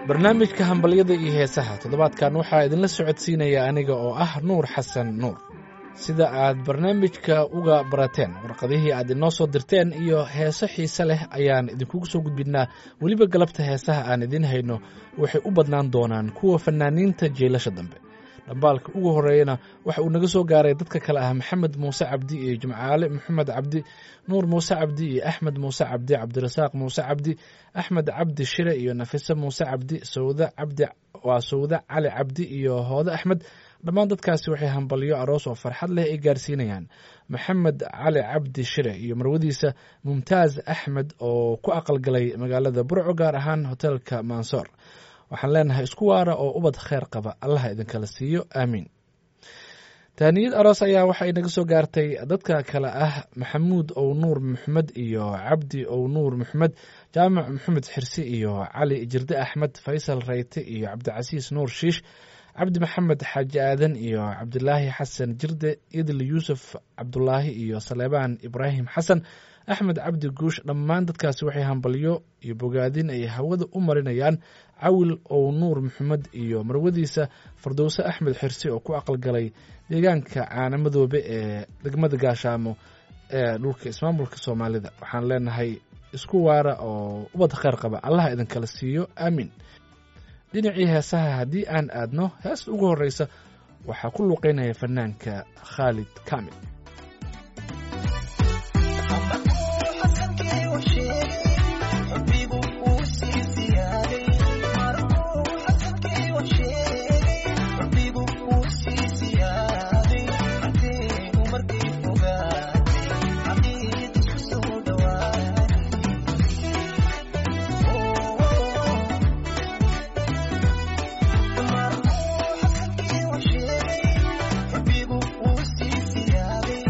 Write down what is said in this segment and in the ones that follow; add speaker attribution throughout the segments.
Speaker 1: barnaamijka hambalyada iyo heesaha toddobaadkan waxaa idinla socodsiinaya aniga oo ah nuur xasan nuur sida aad barnaamijka uga barateen warqadihii aad inoo soo dirteen iyo heeso xiise leh ayaan idinkugu soo gudbinaa weliba galabta heesaha aan idiin hayno waxay u badnaan doonaan kuwa fanaaniinta jeelasha dambe dhambaalka ugu horreeyana waxa uu naga soo gaaray dadka kale ah maxamed muuse cabdi iyo jimcaale maxamed cabdi nuur muuse cabdi iyo axmed muuse cabdi cabdirasaaq muuse cabdi axmed cabdi shire iyo nafise muuse cabdi sawda cabdi waa sawda cali cabdi iyo hoode axmed dhammaan dadkaasi waxay hambalyo aroos oo farxad leh ay gaarsiinayaan maxamed cali cabdi shire iyo marwadiisa mumtaaz axmed oo ku aqalgalay magaalada burco gaar ahaan hoteelka mansoor waxaan leenahay isku waara oo ubad kheer qaba allaha idinkala siiyo aamiin tahniyad aroos ayaa waxay naga soo gaartay dadka kale ah maxamuud ow nuur maxamed iyo cabdi ow nuur maxamed jaamac maxamed xirsi iyo cali jirde axmed faysal rayte iyo cabdicasiis nuur shiish cabdi maxamed xaaji aadan iyo cabdilaahi xasan jirde idil yuusuf cabdulaahi iyo saleebaan ibraahim xasan axmed cabdi guush dhammaan dadkaasi waxay hambalyo iyo bogaadin ay hawada u marinayaan cawil ow nuur maxamed iyo marwadiisa fardowse axmed xirsi oo ku aqalgalay deegaanka caanamadoobe ee degmada gaashaamo ee dhulka ismaamulka soomaalida waxaan leenahay isku waara oo ubad kheyr qaba allaha idinkala siiyo aamiin dhinacii heesaha haddii aan aadno heesta ugu horreysa waxaa ku luuqeynaya fanaanka khaalid kaamil
Speaker 2: Habibu, who's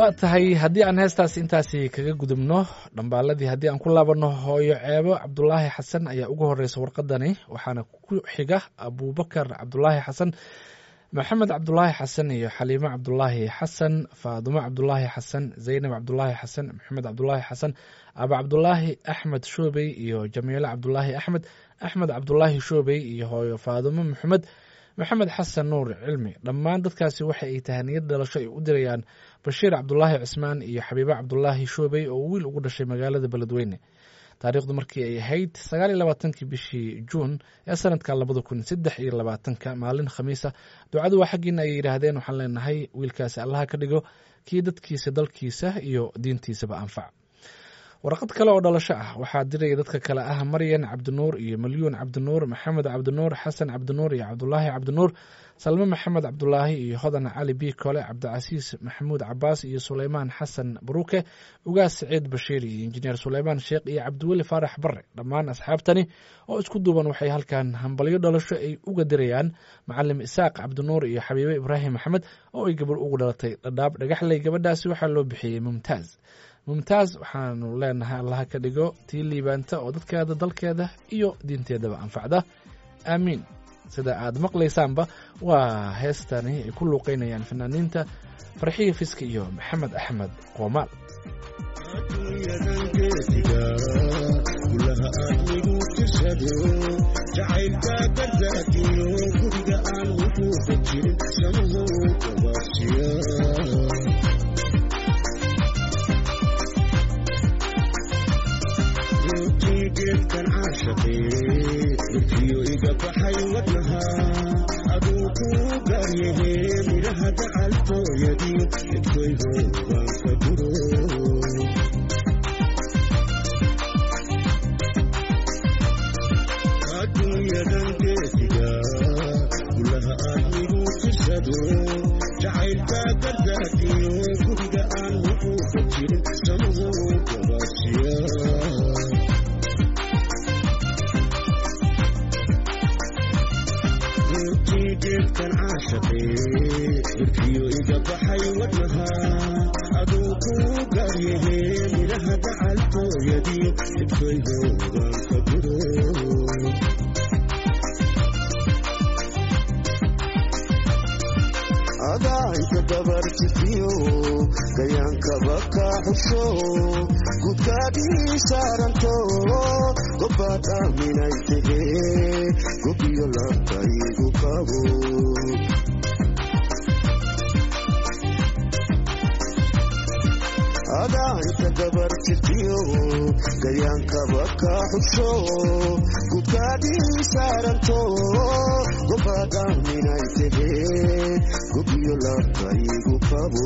Speaker 1: waa tahay haddii aan heestaasi intaasi kaga gudubno dhambaaladii haddii aan ku laabanno hooyo ceebo cabdulaahi xasan ayaa ugu horeysa warqadani waxaana ku xiga abubakar cabdulaahi xasan maxamed cabdulaahi xasan iyo xaliimo cabdulaahi xasan faadumo cabdulaahi xasan zaynab cabdulaahi xasan maxamed cabdulaahi xasan aba cabdulaahi axmed shoobey iyo jamiilo cabdulaahi axmed axmed cabdulaahi shoobey iyo hooyo faadumo maxamed maxamed xasan nuur cilmi dhammaan dadkaasi waxa ay tahaniyad dhalasho ay u dirayaan bashiir cabdulaahi cismaan iyo xabiibo cabdulaahi shoobey oo wiil ugu dhashay magaalada beledweyne taariikhdu markii ay ahayd sagaal iyo labaatankii bishii juun ee sanadka labada kun saddex iyo labaatanka maalin khamiisa ducadu waa xaggiina ay yidhaahdeen waxaan leenahay wiilkaasi allaha ka dhigo kii dadkiisa dalkiisa iyo diintiisaba anfac warqad kale oo dhalasho ah waxaa diraya dadka kale ah maryan cabdinuur iyo malyuun cabdinuur maxamed cabdinuur xasan cabdinuur iyo cabdulaahi cabdinuur salme maxamed cabdulaahi iyo hodan cali bi kole cabdicasiis maxamuud cabaas iyo suleymaan xasan baruuke ugaas saciid bashiir iyo injineer suleymaan sheekh iyo cabdiweli faarax bare dhammaan asxaabtani oo isku duuban waxay halkan hambalyo dhalasho ay uga dirayaan macalim isaaq cabdinuur iyo xabiibe ibraahim maxamed oo ay gabar ugu dhalatay dhadhaab dhagaxley gabadhaasi waxaa loo bixiyey mumtaaz mumtaaz waxaanu leenahay allaha ka dhigo tii liibaanta oo dadkeeda dalkeeda iyo diinteedaba anfacda aamiin sida aad maqlaysaanba waa heestani ay ku luuqeynayaan fanaaniinta farxiya fiska iyo maxamed axmed qoomaal
Speaker 2: jacaylka gardaadiyo guriga aan wuxuuka jirin samahow gabaasiya geedkan caashaqee dhulkiyo iga baxay wadnaha aduu kuu gaaryahe midhaha gacaltooyadii edkoygo waan ka duro adduunyadan geediga gulaha aadmigu tirsado jacaylka gardaadiyo guriga aan wuxuuka jirin samahow gabaasiya geedkan caashaqee dhulkiyo iga baxay wadnaha aduu kuu gaaryahe midhaha gacaltooyadii edkoygo waan ka duro adaayka dabarjitiyo gayaankaba ka xusho gudkaadhii saaranto gobbaad aaminay tehe gobiyo labkaygu qabo adaayka dabarjitiyo gayaankaba ka xusho gudkaadhii saaranto gobbaad aaminay tehe gobiyo labkaygu qabo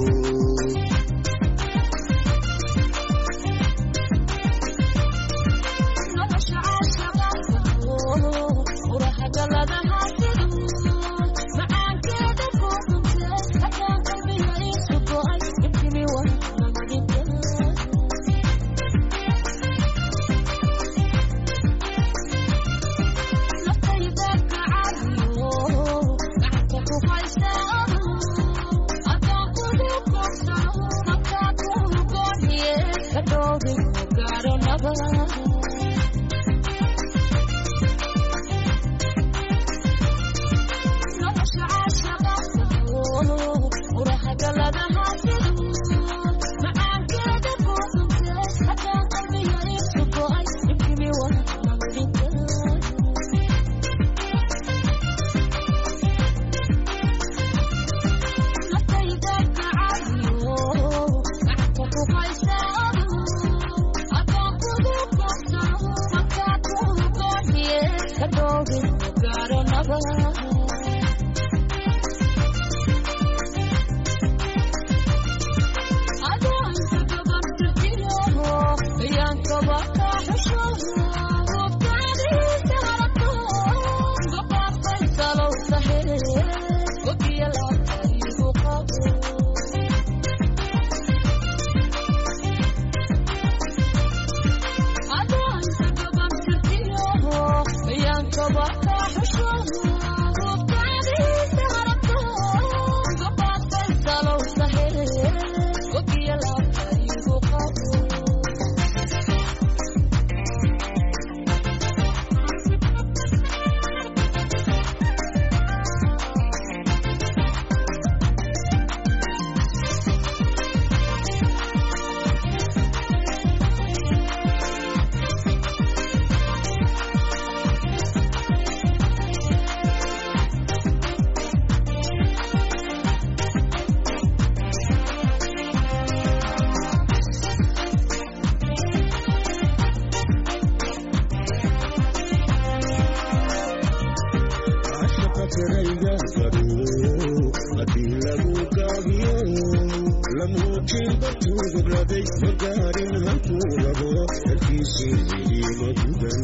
Speaker 2: laho halkiisii iima gudan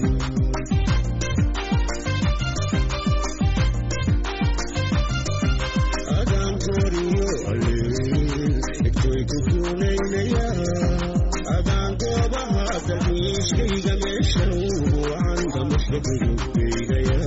Speaker 2: adaan gooriyo aleel egtoy ku guunaynaya adaan goobaha dalxiiskayga meesha ugu wacan damasha gudubkaygaya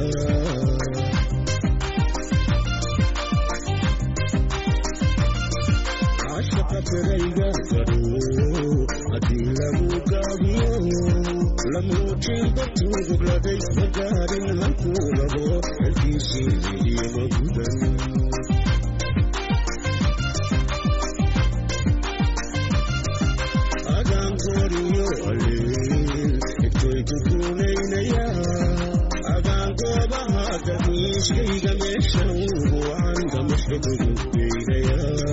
Speaker 2: cashaqa firayga fadhuwo haddii lagu gaabiyo lamuujiba tuugubladay magaarin halkuu rabo halkiisii iima gudan adaan gooriyo aleel egtoy ku guunaynaya adaan goobaha dalxiiskayga meesha ugu wacan damasha gudubkaygaya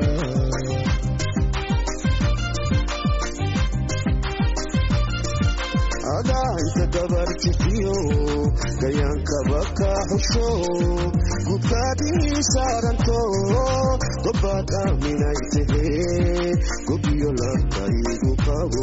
Speaker 2: adaanta dabartifiyo gayaankaba ka xusho gubkaadii saaranto gobaad aaminay tahee gobiyo labkaygu qabo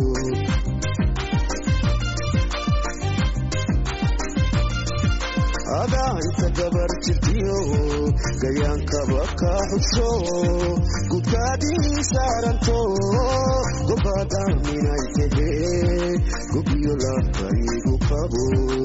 Speaker 2: adaanta dabartifiyo gayaankaba ka xusho gubkaadii saaranto gobaad aaminay tahee gobiyo labkaygu qabo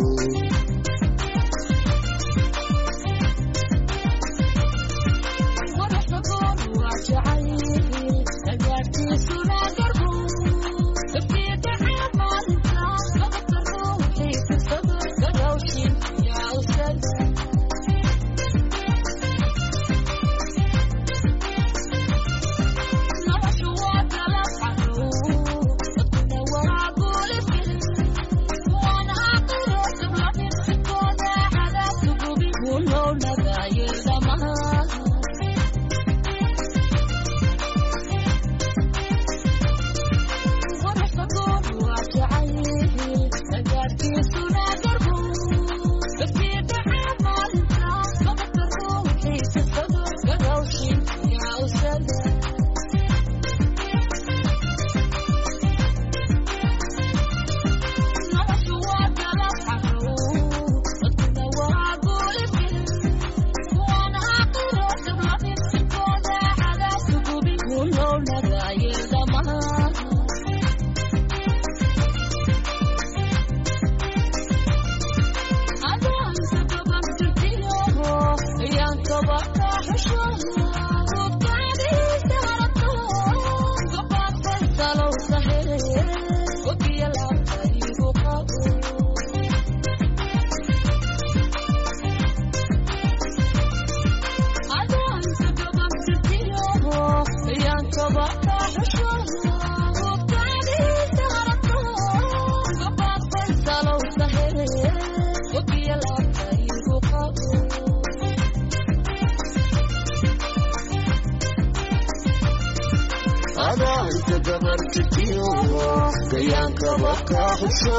Speaker 2: adaanta dabartifiyo gayaankaba ka xusho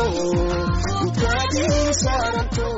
Speaker 2: gubkaadii saaranto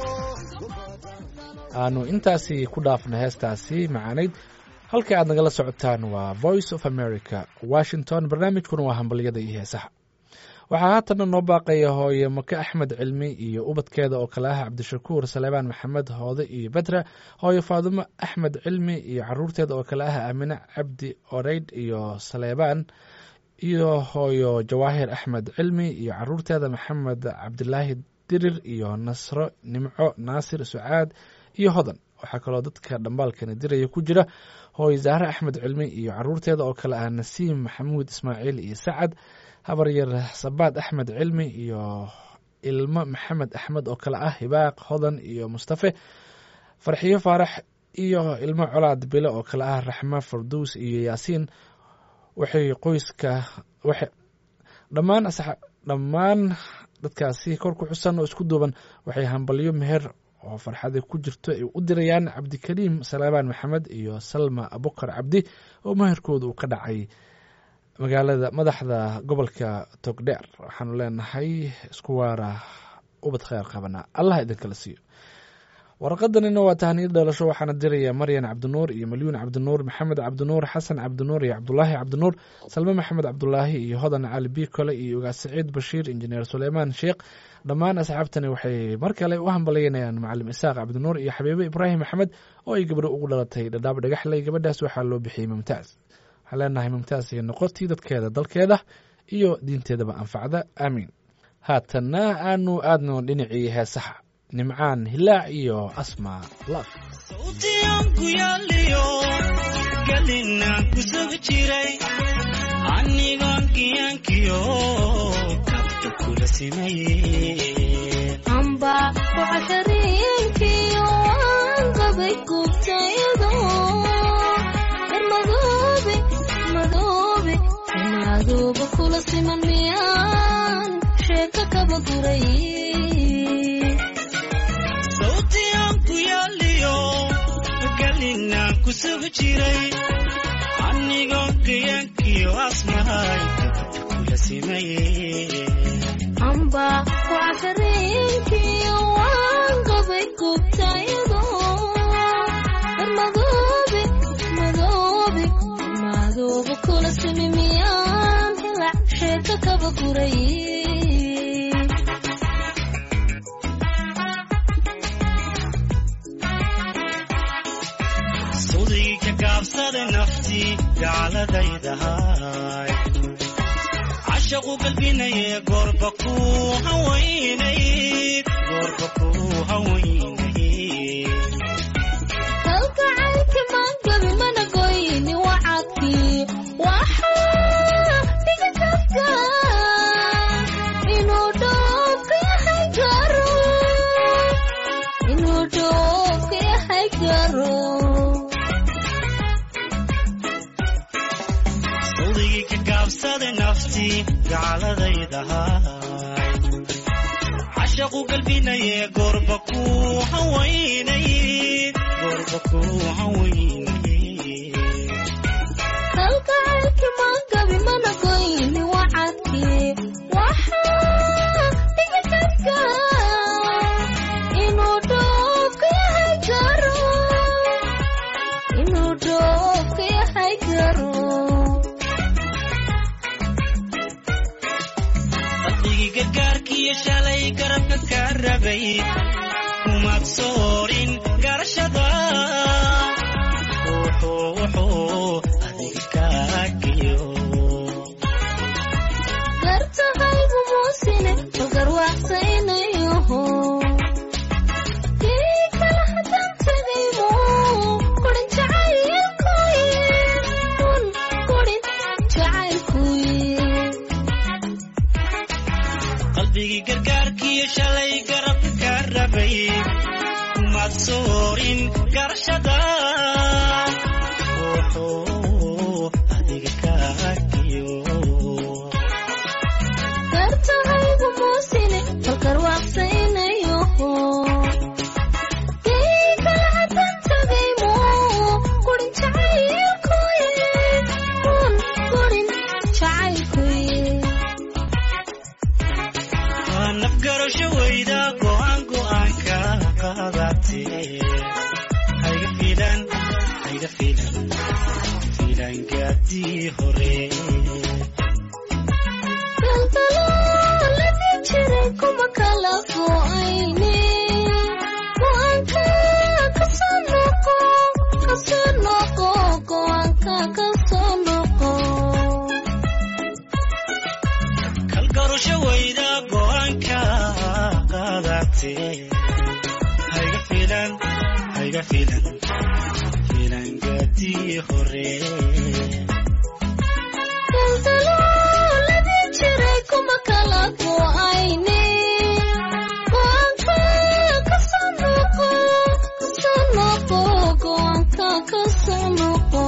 Speaker 1: aanu intaasi ku dhaafna heestaasi macaanayd halka aad nagala socotaan waa voice of america washington barnaamijkuna waa hambalyada iyo heesaha waxaa haatanna noo baaqaya hooye make axmed cilmi iyo ubadkeeda oo kale ah cabdishakuur saleebaan maxamed hoode iyo bedra hooye faadumo axmed cilmi iyo caruurteeda oo kale ah aamine cabdi oreydh iyo saleebaan iyo hooyo jawaahir axmed cilmi iyo caruurteeda maxamed cabdilaahi dirir iyo nasro nimco naasir sucaad iyo hodan waxaa kaloo dadka dhambaalkani diraya ku jira hooye zahre axmed cilmi iyo caruurteeda oo kale ah nasiim maxamuud ismaaciil iyo sacad habaryar sabaad axmed cilmi iyo ilmo maxamed axmed oo kale ah hibaaq hodan iyo mustafe farxiyo faarax iyo ilmo colaad bile oo kale ah raxmo farduus iyo yaasiin waxay qoyska waxay dhammaan dhammaan dadkaasi kor ku xusan oo isku duuban waxay hambalyo meher oo farxada ku jirto ay u dirayaan cabdikariim salaabaan maxamed iyo salma abukar cabdi oo meherkooda uu ka dhacay magaalada madaxda gobolka togdheer waxaanu leenahay isku waara ubad kheyr qabana allah idinkala siiyo warqadanina waa tahniyad dhalasho waxaana diraya maryan cabdinuur iyo malyuun cabdinuur maxamed cabdinuur xasan cabdinuur iyo cabdulaahi cabdinuur salme maxamed cabdulaahi iyo hodan cali bikole iyo ogaas saciid bashiir injineer suleymaan sheekh dhammaan asxaabtani waxay mar kale u hambalyeynayaan macalim isaaq cabdinuur iyo xabiibe ibraahim maxamed oo ay gabdho ugu dhalatay dhadhaab dhagaxley gabadhaas waxaa loo bixiyey mumtaaz waxaan leenahay mumtaaz iyo noqotii dadkeeda dalkeeda iyo diinteedaba anfacda aamiin haatanna aanu aadno dhinacii heesaha nimcaan hilaac iyo asma laf
Speaker 3: sawtiyanku yaaliyo galinaan ku sug jiray anigoon kiyankiyo kabta kula simaye
Speaker 4: amba waxashariinkiyo waan qabay gubtayado er madoobe madoobe inaaduuba kula siman miyaan sheeka kaba guray
Speaker 3: sawtiyanku yaaliyo galinaan ku sug jiray anigoon kiyankiyo asmahay kabta kula simaye
Speaker 4: amba waxashariinkiyo waan qabay gubtayado er madoobe madoobe inaaduuba kula simi miyaan hilac sheeka kaba guray
Speaker 3: sudii ka gaabsada naftii gaaladaydahay cashaqu galbinaye goorba ku hawaynayd goorba ku hawaynayd
Speaker 4: kalgacaylki maangabi mana goyni wacadkii waxaa iga kafka inuu dhoofka yahay garo inuu dhoofka yahay garo
Speaker 3: sudigii ka gaabsada naftii gaaladaydahay cashaqu galbinaye goorba ku hawaynayd goorba ku hawaynayd
Speaker 4: kalgacaylki maangabi mana goyni wacadkii waxaa iga kafka inuu dhoofka yahay garo inuu dhoofka yahay garo
Speaker 3: qalbigii gargaarkiiyo shalay garabka ka rabay kumaad soorin garashada wuxuu wuxuu adiga kaagiyo
Speaker 4: gartahaygu muusine magarwaaqsaynayoho kii kala hadan tegaymo kurin jacaylkuye kun kurin jacaylkuye
Speaker 3: qalbigii gargaarkiiyo shalay garabka ka rabay kumaad soorin garashada wuxuu adiga kaagiyo
Speaker 4: gartahaygu muusine magarwaaqsaynayoho kii kala hadan tegaymo kurin jacaylkuye kun kurin jacaylkuye
Speaker 3: waa nafgarasho weyda go'aan go'aanka qaadatee hayga fiilan hayga fiilan fiilangaadii hore
Speaker 4: daldalooladii jiray kuma kala go'ayne go'aanka kasoo noqo kasoo noqo go'aanka kasoo noqo
Speaker 3: kalgarasho weyda go'aanka qaadatee hayga fiilan hayga fiilan fiilangaadii hore
Speaker 4: daldalooladii jiray kuma kala go'ayne go'aanka kasoo noqo kasoo noqo go'aanka kasoo noqo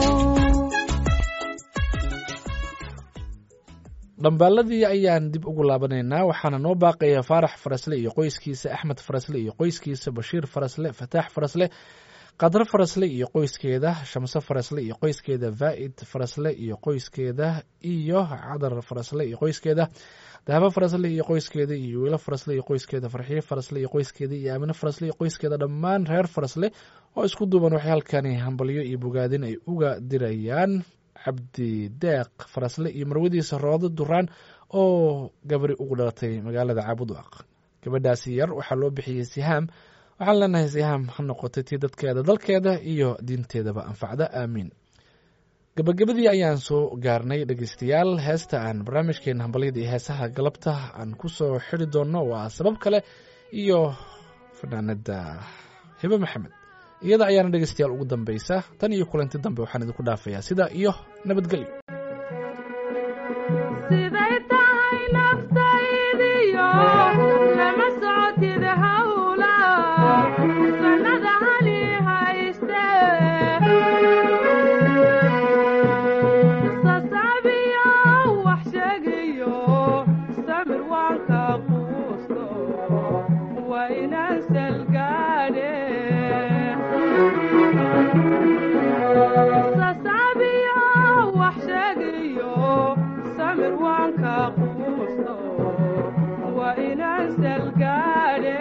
Speaker 1: dhambaaladii ayaan dib ugu laabanaynaa waxaana noo baaqaya faarax farasle iyo qoyskiisa axmed farasle iyo qoyskiisa bashiir farasle fataax farasle qadro farasle iyo qoyskeeda shamse farasle iyo qoyskeeda vaa'id farasle iyo qoyskeeda iyo cadar farasle iyo qoyskeeda dahabo farasle iyo qoyskeeda iyo wiilo farasle iyo qoyskeeda farxiyo farasle iyo qoyskeeda iyo aamine farasle iyo qoyskeeda dhammaan reer farasle oo isku duuban waxay halkani hambalyo iyo bogaadin ay uga dirayaan cabdi deeq farasle iyo marwadiisa roodo duraan oo gabari ugu dhalatay magaalada caabudwaq gabadhaasi yar waxaa loo bixiyey sihaam waxaan leenahay sihaam ha noqotay tii dadkeeda dalkeeda iyo diinteedaba anfacda aamiin gabagabadii ayaan soo gaarnay dhegeystayaal heesta aan barnaamijkeena hambalyada iyo heesaha galabta aan ku soo xiri doonno waa sabab kale iyo fanaanada hibe maxamed iyada ayaana dhegeystayaal ugu dambeysa tan iyo kulanti dambe waxaan idinku dhaafayaa sidaa iyo nabadgelyo
Speaker 5: siday tahay naftaydiyo lama socotid hawla sanada hali hayste sasaabiyo wax sheegayo samir waanka quusto waa inaan salgaadhe sasaabiyo wax sheegayo samir waanka quusto waa inaan salgaadhe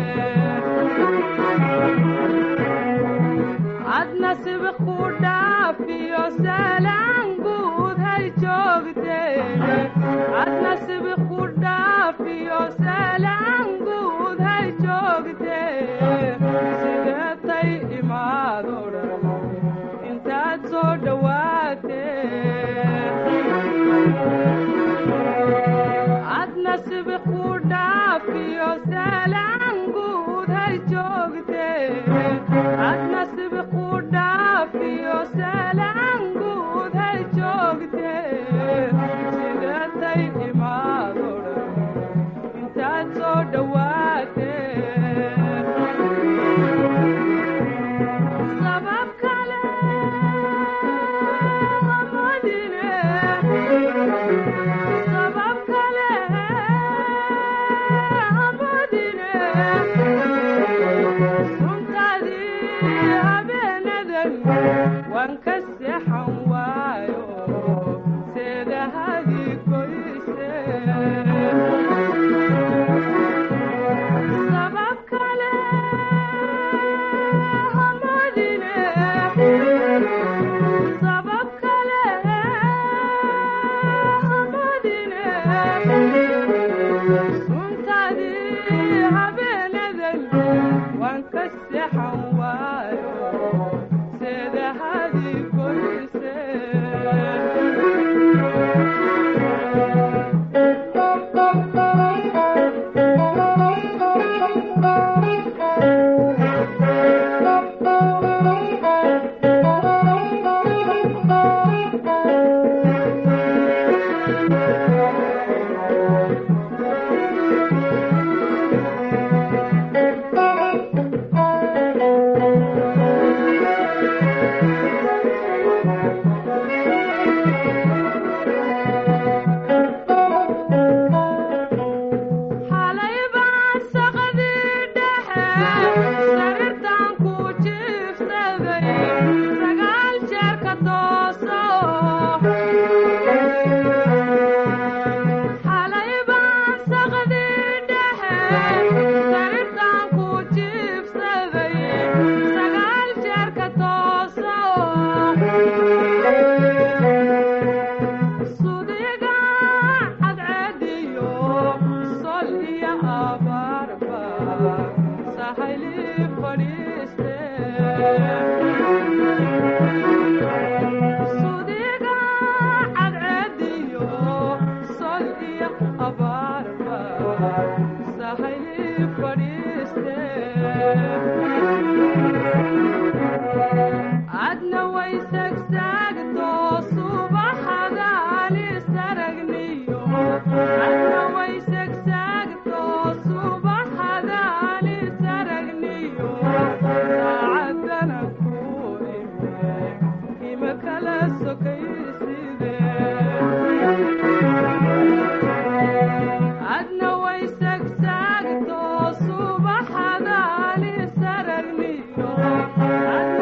Speaker 5: adna sibiq ku dhaafiyo salaan guud hay joogteene adna sibiq ku dhaafiyo salaan guud hay joogtee sideetay imaado dhan intaad soo dhowaatee adna sibiq ku dhaafiyo salaan guud hay joogtee adna sibiq ku dhaafiyo salaan guud hay joogtee sideetay imaado dhan intaad soo dhowaatee sabab kale hamadine sabab kale hamadine suntaadii habeenadan waan ka seexan waayo seedahadii goyse sabab kale hamadine sabab kale hamadine suntaadii habeenadan waan ka seexan waayo seedahadii goyse xalay baan saqadii dhexe sariirtaan ku jiifsaday sagaal jeer ka tooso xalay baan saqadii dhexe sariirtaan ku jiifsaday sagaal jeer ka tooso sudiga cadceediyo sol iyo abaarba sahayli fadhiiste sudiga cadceediyo sol iyo abaarba sahayli fadhiiste adna way sagsaagto subaxadaan isaragniyo adna way sagsaagto subaxadaan isaragniyo saacadana ku ime ima kala sokayside adna way sagsaagto subaxadaan isaragniyo adna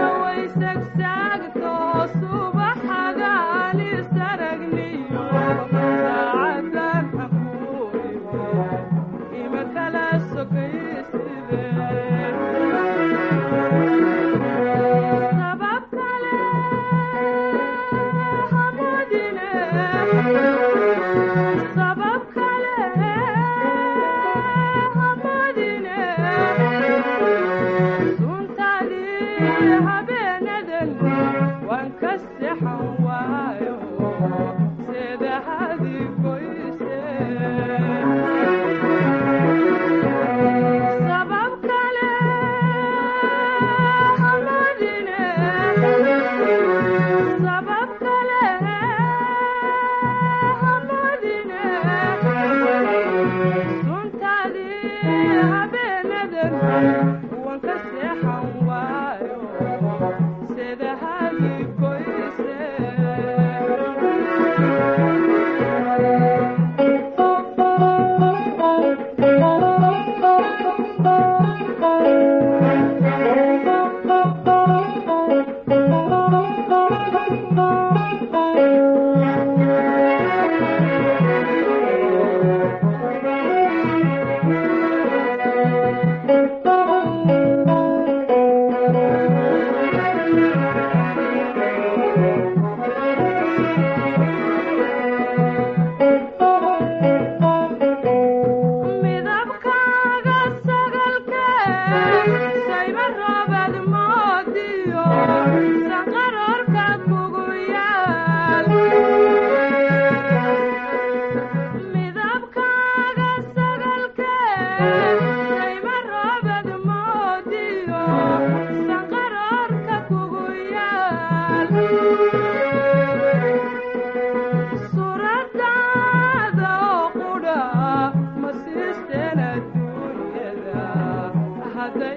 Speaker 5: adduunyada hadda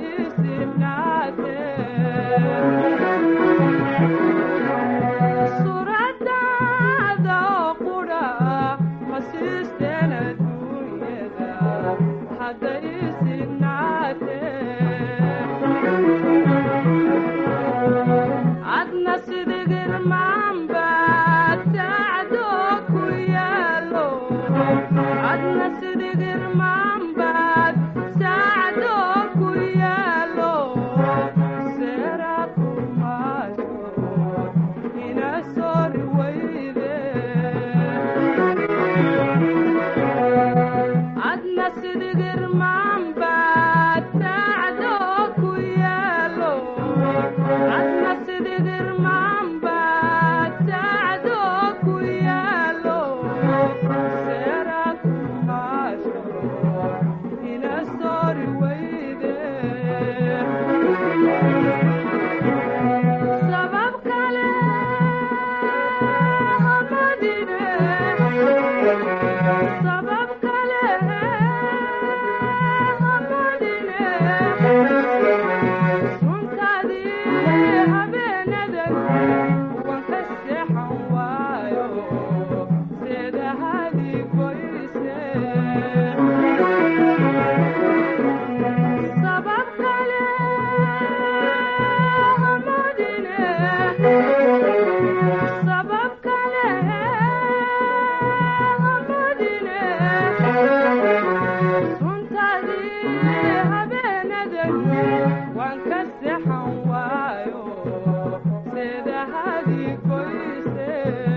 Speaker 5: isinaatee suuradaada oo qudha ma siisteen adduunyada hadda isinaatee adna sidigirmaanba tacdo ku yaalo adna sidigirmaanbaad sacdo ku yaalo seera kumaayo ina sori weyde adna sidigirmaanbaad tacdo ku yaalo adna sidigirmaanbaad tacdo ku yaalo seera kumaasho ina sori weyde sabab kale hamadine sabab kale hamadine suntaadii habeenadan waan ka seexan waayo seedahadii goyse sabab kale hamadine sabab kale hamadine suntaadii habeenadan waan ka seexan waayo seedahadii goyse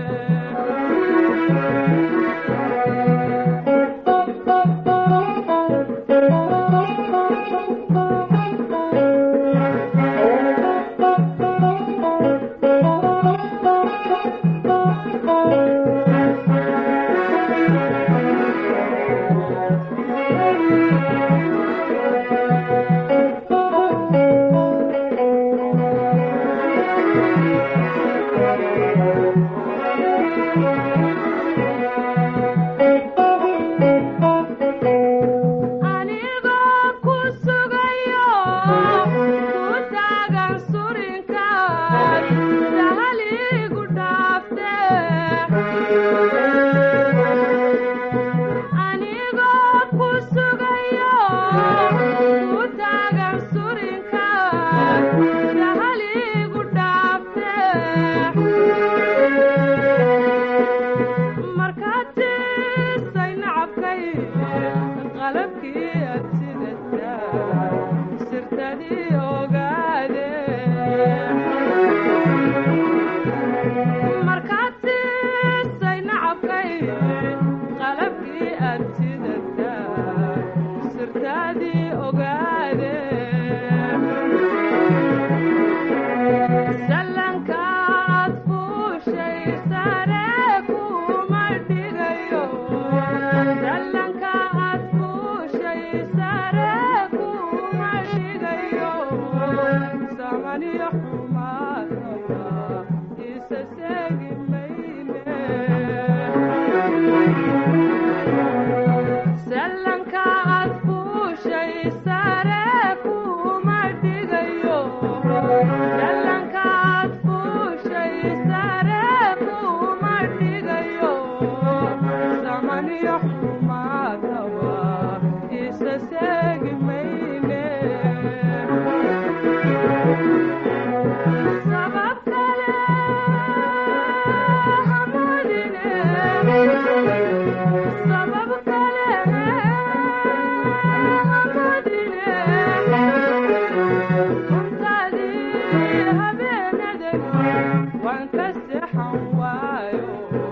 Speaker 5: anigoo ku sugayo ku taagan surinkaad sahaligu dhaafte anigoo ku sugayo ku taagan surinkaad sahaligu dhaafte markaad siisay nacabkay qalabkii aad sidataa sirtadii ogaade markaad siisay nacabkay qalabkii aad sidataa sirtadii ogaade sallankaad fuushay sare kuma dhigayo sallankaad fuushay sare kuma dhigayo samaniyo xumaadaba isa seegi mayne sallankaad fuushay sare kuma dhigayo sallankaad fuushay sare kuma dhigayo samaniyo xumaadaba isa seegi mayne sabab kale hamadine sabab kale hamadine suntaadii habeenadan waan ka seexan waayo